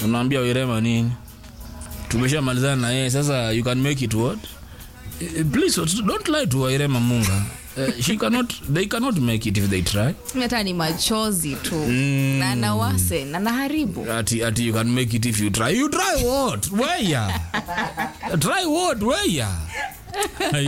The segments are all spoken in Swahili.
unaambia wirema nini tumeshamalizana na yeye sasa you can make it what Eh, please don't lie to wairema munga Eh, she cannot they cannot make it if they try hata ni machozi tu na nawase na naharibu ati ati you can make it if you try you try what where try what where Ai.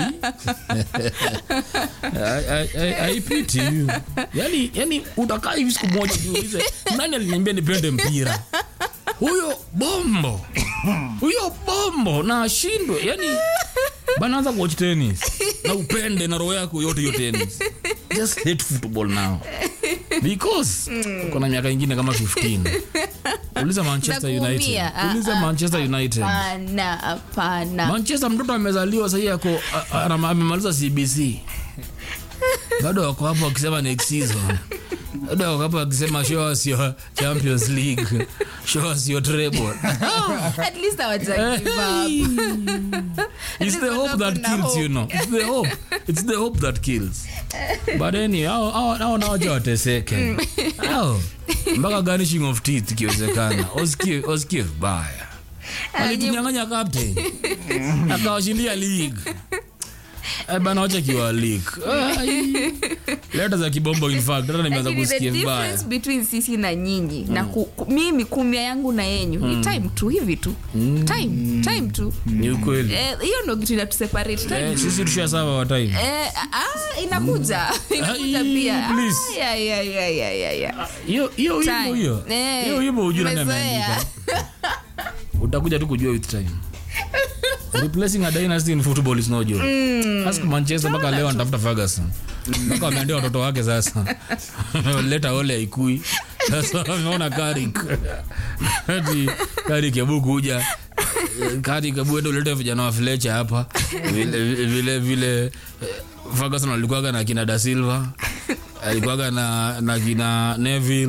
I, I, I, I pity you. Yani, yani utakaa hivi siku moja jiulize nani aliniambia nipende mpira huyo bombo huyo bombo na ashindwe yani banaanza kuwatch tennis na upende na roho yako yote hiyo tennis just hate football now because uko na miaka ingine kama 15 uliza manchester Nakuumia. united Ah, uliza ah, manchester united hapana hapana manchester mtoto amezaliwa sahii ako a- a- ana- amemaliza cbc bado wako hapo wakisema next season bado wako hapo wakisema show us your champions league show us your treble at least hawaja give up. it's the hope that Kuna kills hope. you know it's the hope it's the hope that kills but anyway hao hao hao nao wacha wateseke hao mpaka garnishing of teeth ikiwezekana usikie usikie vibaya alitunyang'anya captain akawashindia league Eh, bana wacha kiwa league Ai. leta za kibombo in fact hata nimeanza Lakini the kusikia vibaya difference between sisi na nyinyi na ku, ku, mimi kumia yangu na yenyu ni time tu hivi tu time time tu ni ukweli Eh, hiyo ndo kitu inatuseparate time Eh, sisi tusha sawa wa time Eh, ah, inakuja inakuja Ai, pia please. Ah, ya, ya, ya, ya, ya, ya. hiyo hiyo Time. wimbo hiyo Eh, hiyo wimbo hujui nani umezoea. ameandika utakuja tu kujua with time replacing a dynasty in football is no joke ask manchester mpaka leo anatafuta ferguson mpaka wameandia watoto wake sasa leta ole aikui sasa wameona karik ati karik hebu kuja karik hebu ende ulete vijana wa flecha hapa vile vile vile eh, ferguson alikuwaga na kina da silva alikuwaga na, na kina neville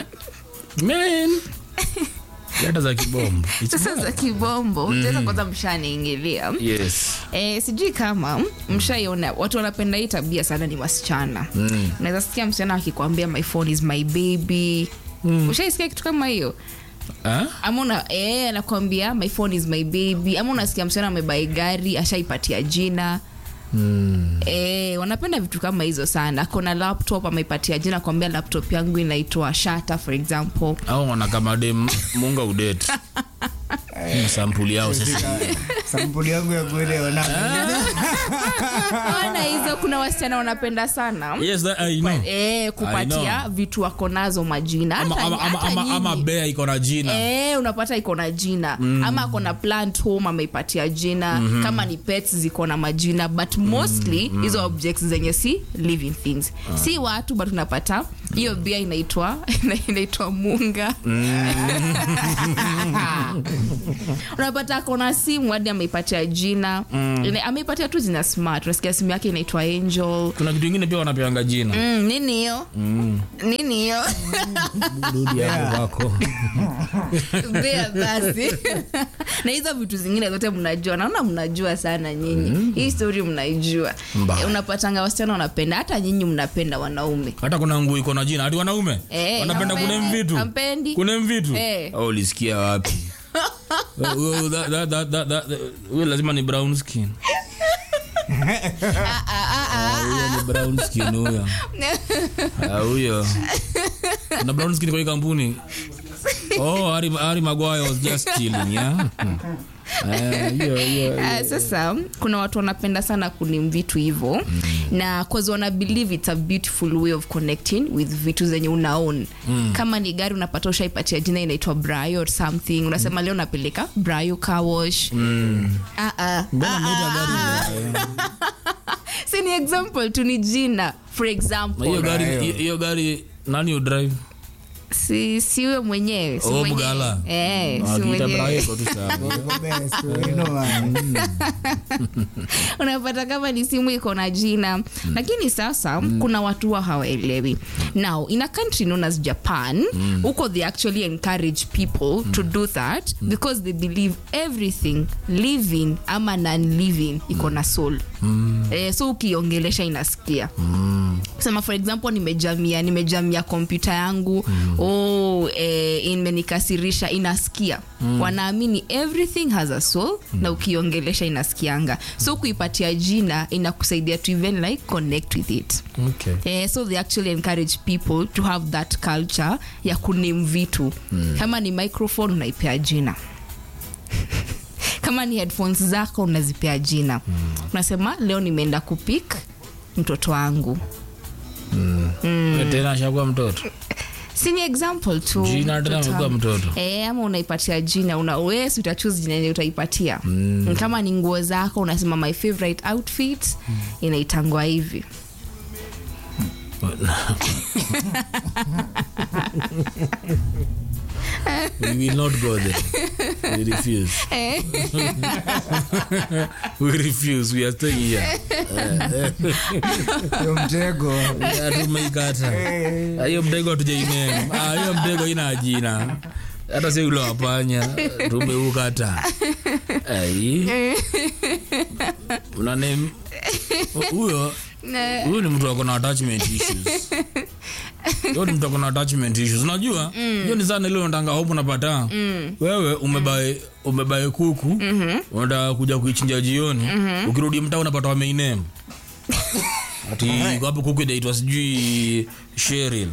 man leta za kibombo It's sasa za kibombo tena kwanza mshaniingilia yes Eh, sijui kama mshaiona watu wanapenda hii tabia sana ni wasichana mm. unaweza sikia msichana akikwambia my phone is my baby mm. ushaisikia kitu kama hiyo Ah? ama una eh, anakwambia my phone is my baby ama unasikia msichana amebai gari ashaipatia jina Mm. Eh, wanapenda vitu kama hizo sana kona laptop ameipatia jina kwambia laptop yangu inaitwa shata for example au wanakamade munga udet sampuli yao sasa sampuli yangu ya kuelewa ona hizo kuna wasichana wanapenda sana yes that, I know. eh, I kupatia know. vitu wako nazo majina ama, Hata- ama, ama, hata ama, ama nyinyi. bea iko na jina Eh, unapata iko na jina mm. ama ako na plant home ameipatia jina mm-hmm. kama ni pets ziko na majina but mostly hizo objects zenye si living things si watu but unapata hiyo bia inaitwa inaitwa munga unapata ako na simu hadi ameipatia jina Ine- ameipatia tu jina smart unasikia simu yake inaitwa angel kuna kitu ingine pia wanapeanga jina Mm, nini hiyo nini hiyo rudi hapo kwako Bea basi na hizo vitu zingine zote mnajua naona mnajua sana nyinyi hii story mnaijua Mbaya. Eh, unapatanga wasichana wanapenda hata nyinyi mnapenda wanaume hata kuna nguo iko na jina hati wanaume Eh, wanapenda hampendi, kunem vitu hampendi. kunem vitu Eh. oh, ulisikia wapi Huyo- that- that- that- that- that- huyo lazima ni brown skin Ah, huyo ni brown skin huyo Ah, huyo na brown skin kwa hii kampuni oh Harry, Harry Maguire was just chilling yeah Eh, hiyo hiyo Ah, sasa kuna watu wanapenda sana kunim vitu hivo mm. na cause wana believe it's a beautiful way of connecting with vitu zenye unaon mm. kama ni gari unapata ushaipatia jina inaitwa brayo or something unasema leo napeleka brayo kawash mm. ah, ah, mbona mnaita gari si ni example tu ni jina for Na hiyo example gari Brayo. hiyo- hiyo gari nani udrive si siwe mwenyewe si Oh, mwenyewe. Bugala. eh, si akiita mwenyewe Brayo iko tu sawa. unapata kama ni simu iko na jina lakini sasa kuna watu wa hawaelewi now in a country known as japan huko they actually encourage people to do that because they believe everything living ama non living iko na soul eh, so ukiongelesha inasikia sema for example nimejamia nimejamia kompyuta yangu mm. oh, eh, imenikasirisha inasikia mm. wanaamini everything has a soul mm. na ukiongelesha inasikianga so kuipatia jina inakusaidia to even like connect with it okay. Eh, so they actually encourage people to have that culture ya kunim vitu mm. kama ni microphone unaipea jina kama ni headphones zako unazipea jina mm. unasema leo nimeenda kupik mtoto wangu tena ashakuwa mtoto si ni example tu Jina tena mtoto amekuwa wangu. mtoto. Eh, ama unaipatia jina una wesi utachuse jina yenye utaipatia mm. kama ni nguo zako unasema my favorite outfit mm. inaitangwa hivi we will not go there we refuse we refuse we are staying here Yo mtego Ya, tumeikata Ah, hiyo mtego hatujainena Ah, hiyo mtego ina jina hata si ule wapanya tumeukata ai unane huyo huyo ni mtu akona attachment issues hiyo ni mtu akona attachment issues unajua hiyo ni sana ile unatanga hope unapata wewe umebae umebae kuku unataka kuja kuichinja jioni ukirudi mtaa unapata wameinem ati hapo kuku inaitwa sijui Cheryl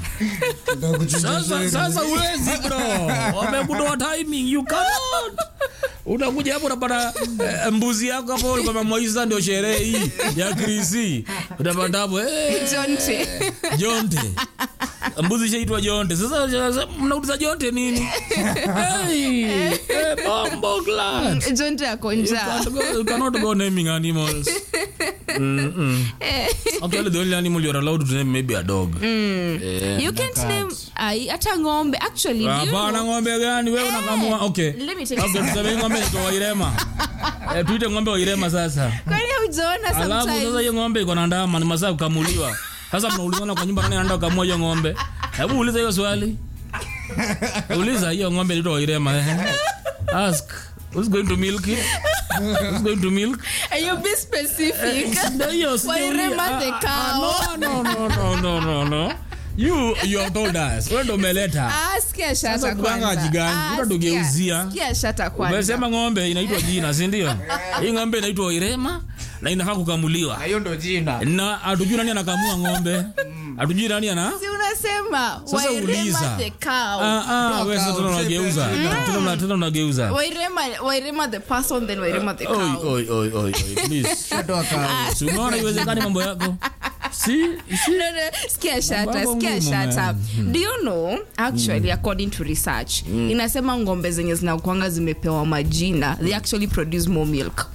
sasa sasa uwezi bro wamekutoa timing you cannot unakuja hapo unapata eh, mbuzi yako hapo ulikuwa Moisa ndio sherehe hii ya Krisi utapata hapo eh, jonte Jonte mbuzi shaitwa Jonte sasa sasa mnauliza Jonte nini hey, eh, bombo glad jonte ako You njaa can't go- you cannot go naming animals. Mm-mm. Actually, the only animal you're allowed to name maybe a dog. Eh. you can't name ai hata ng'ombe actually do you Hapana, know- ng'ombe gani wewe unakamua? Okay. Let me take Okay, tuseme ng'ombe inaitwa Wairema. Eh, tuite ng'ombe Wairema sasa. kwani hujaona Alafu sasa sometimes hiyo ng'ombe iko na ndama ni masaa ya kukamuliwa. Sasa mnaulizana kwa nyumba nani anaenda kukamua hiyo ng'ombe? Hebu uliza hiyo swali. Uliza hiyo ng'ombe inaitwa Wairema. eh. Ask. Who's going to milk it? Who's going to milk? And you be specific Ndio hiyo story. Wairema the Ah, cow. ah, no, no, no, no, no, no. You, you have told us. Wewe ndo umeleta. Ah, sikia shata Sasa kuganga kwanza. jigani, Ah, utatugeuzia. sikia- sikia shata kwanza Umesema ng'ombe inaitwa jina, si ndio? Hii ng'ombe inaitwa Irema na inafaa kukamuliwa. hiyo ndo jina Na hatujui nani anakamua ng'ombe. Hatujui nani ana si unasema Sasa Wairema uliza. the cow Ah ah, wewe sasa tena unageuza. Tena una- tena unageuza. Wairema, Wairema the person then Wairema the Oi cow oi oi oi oi, please. Shatoa kazi. Si unaona iwezekani mambo yako? Si, si. No, no, sikia shata Mambo sikia ngumu, shata man. do you know actually according to research inasema ngombe zenye zinakwanga zimepewa majina they actually produce more milk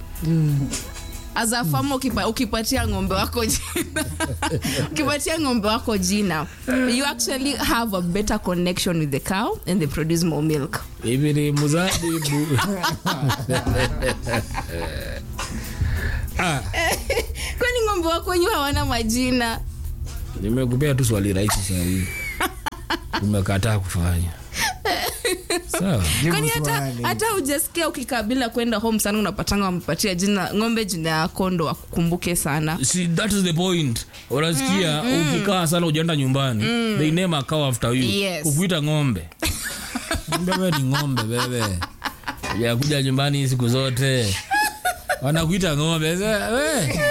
as a farmer ukipa, ukipatia ng'ombe wako jina ukipatia ng'ombe wako jina you actually have a better connection with the cow and they produce more milk Hivi ni mzabibu. Ah, kwani ng'ombe wako wenyewe hawana majina nimekupea tu swali rahisi saa hii. Umekataa kufanya. Sawa. Jibu kwani hata, swali. hata ujasikia ukikabila kwenda home sana unapatanga wamepatia jina ng'ombe jina ya kondo wakukumbuke sana See, that is the point. Unasikia ukikaa sana ujaenda nyumbani. They name a cow after you. Yes. Kukuita ng'ombe. Ng'ombe wewe ni ng'ombe wewe. Ya kuja nyumbani siku zote. Wanakuita ng'ombe. Sasa, we.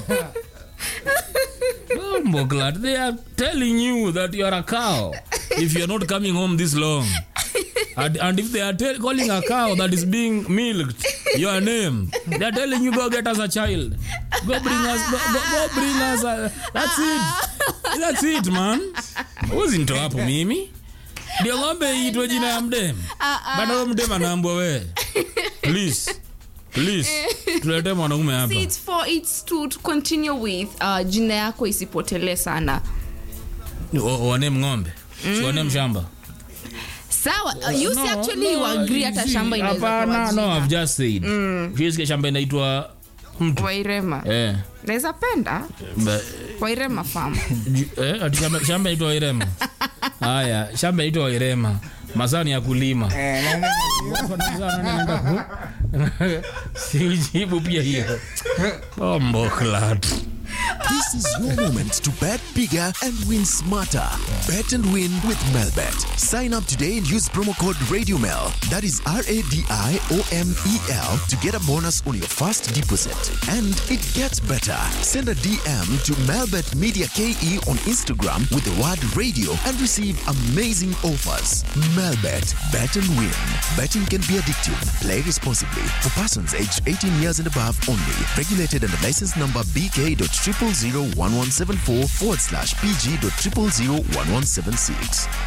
Bombo glad. They are telling you that you are a cow if you are not coming home this long. And, and if they are tell, calling a cow that is being milked your name, they are telling you go get us a child. Go bring us. Go, go, go bring us. A, that's it. That's it, man. Uzinto hapo mimi. Ndio ng'ombe iitwe jina ya mdem. Bado huyo mdem anaambwa we. Please. Please. Tuletee mwanaume hapa. See, it's for it's to, to continue with uh, jina yako isipotelee sana O- Wanem ng'ombe. Si wanem shamba. sawa uh, you see actually you agree hata see, shamba inaweza hapana, pewa no, I've jina. just said. Ukisikia shamba inaitwa mtu. wairema Eh. naweza penda Ba- wairema farm Ju- eh, ati shamba- shamba inaitwa Wairema. Haya, shamba inaitwa Wairema. Masaa ni ya kulima. Eh, na- na- Siujibu pia hiyo. Bombo clat. This is your moment to bet bigger and win smarter. Bet and win with Melbet. Sign up today and use promo code RadioMel. That is R A D I O M E L to get a bonus on your first deposit. And it gets better. Send a DM to Melbet Media KE on Instagram with the word radio and receive amazing offers. Melbet. Bet and win. Betting can be addictive. Play responsibly. For persons aged 18 years and above only. Regulated under license number BK.0001174 forward slash PG.0001176.